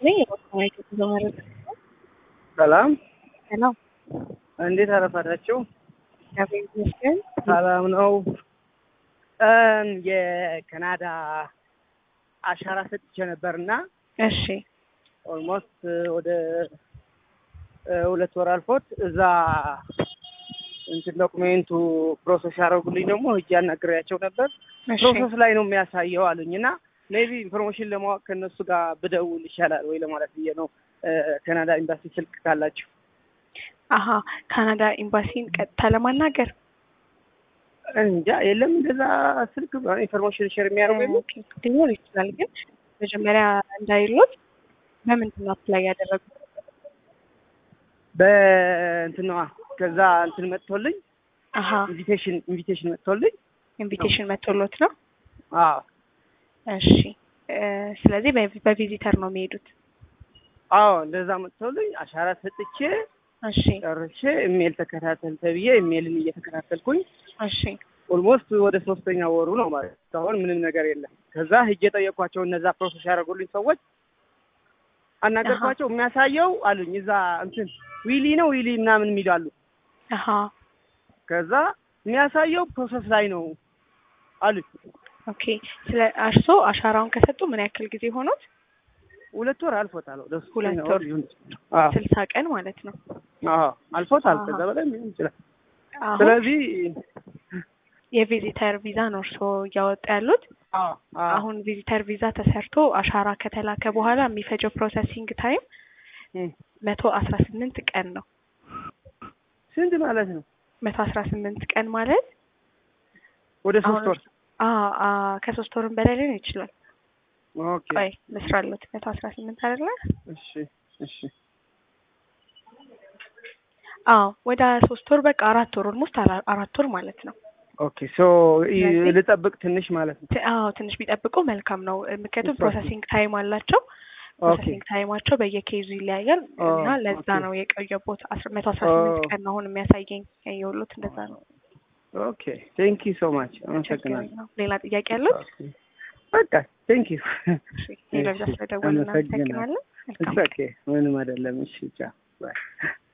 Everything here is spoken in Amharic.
ነኝ። የቦታዊ ጉዞ መረጃ ሰላም ሰላም፣ እንዴት አረፈዳችሁ? እግዚአብሔር ይመስገን። ሰላም ነው። እም የካናዳ አሻራ ሰጥቼ ነበርና እሺ ኦልሞስት ወደ እ ሁለት ወር አልፎት እዛ እንትን ዶኩሜንቱ ፕሮሰስ ያደረጉልኝ ደግሞ ሂጄ አናግሬያቸው ነበር። እሺ ፕሮሰስ ላይ ነው የሚያሳየው አሉኝ እና ሜቢ ኢንፎርሜሽን ለማወቅ ከእነሱ ጋር ብደውል ይሻላል ወይ ለማለት ብዬ ነው። እ ካናዳ ኤምባሲ ስልክ ካላችሁ አሀ ካናዳ ኤምባሲን ቀጥታ ለማናገር እንጃ የለም እንደዛ ስልክ ኢንፎርሜሽን ሼር የሚያደርጉ የለም? ኦኬ፣ ሊኖር ይችላል። ግን መጀመሪያ እንዳይሉት በምንድን ነው አፕላይ ያደረጉት? በእንትን ነዋ ከዛ እንትን መጥቶልኝ አሀ ኢንቪቴሽን ኢንቪቴሽን መጥቶልኝ ኢንቪቴሽን መጥቶሎት ነው። አዎ እሺ እ ስለዚህ በቪ- በቪዚተር ነው የሚሄዱት። አዎ እንደዛ መጥቶልኝ አሻራ ሰጥቼ እሺ ጨርሼ ኢሜል ተከታተል ተብዬ ኢሜልን እየተከታተልኩኝ እሺ ኦልሞስት ወደ ሶስተኛ ወሩ ነው ማለት ነው። እስካሁን ምንም ነገር የለም። ከዛ ሂጄ ጠየኳቸው እነዛ ፕሮሰስ ያደረጉልኝ ሰዎች አናገርኳቸው። የሚያሳየው አሉኝ እዛ እንትን ዊሊ ነው ዊሊ ምናምን የሚሉ አሉ። አሀ ከዛ የሚያሳየው ፕሮሰስ ላይ ነው አሉኝ። ኦኬ። ስለ እርሶ አሻራውን ከሰጡ ምን ያክል ጊዜ ሆኖት? ሁለት ወር አልፎታል። ወደ ሶስተኛ ሁለት ወር ወር። ሊሆን ይችላል። አዎ ስልሳ ቀን ማለት ነው። አዎ አልፎታል። አሃ። ከዛ በላይ ሊሆን ይችላል። አሁን ስለዚህ የቪዚተር ቪዛ ነው እርሶ እያወጡ ያሉት። አዎ አዎ አሁን ቪዚተር ቪዛ ተሰርቶ አሻራ ከተላከ በኋላ የሚፈጀው ፕሮሰሲንግ ታይም እም። መቶ አስራ ስምንት ቀን ነው። ስንት ማለት ነው? መቶ አስራ ስምንት ቀን ማለት ወደ ሶስት አሁን ወር አ አ ከሶስት ወርም በላይ ሊሆን ይችላል። ኦኬ። ቆይ ልስራለት መቶ አስራ ስምንት አይደለ? እሺ እሺ አዎ ወደ ሶስት ወር በቃ አራት ወር ኦልሞስት አራት ወር ማለት ነው። ኦኬ ሶ ይ- ስለዚህ- ልጠብቅ ትንሽ ማለት ነው። ት- አዎ ትንሽ ቢጠብቁ መልካም ነው። ምክንያቱም እሺ። ፕሮሰሲንግ ታይም አላቸው። ኦኬ ፕሮሰሲንግ ታይማቸው በየኬዙ ይለያያል ኦ፣ እና ለዛ ኦኬ። ነው የቆየቦት መቶ አስራ ስምንት ኦ። ቀን ነው አሁን የሚያሳየኝ ያየሁሎት እንደዛ ነው። ኦኬ ቴንክ ዩ ሶ ማች ችግር አመሰግናለሁ። የለውም። ሌላ ጥያቄ ያሉት? በቃ ቴንክ ዩ እሺ ሌላ ብዛ ስለደወልን አመሰግናለሁ። እናመሰግናለን። መልካም ኦኬ ምንም አይደለም። እሺ ቻው ባይ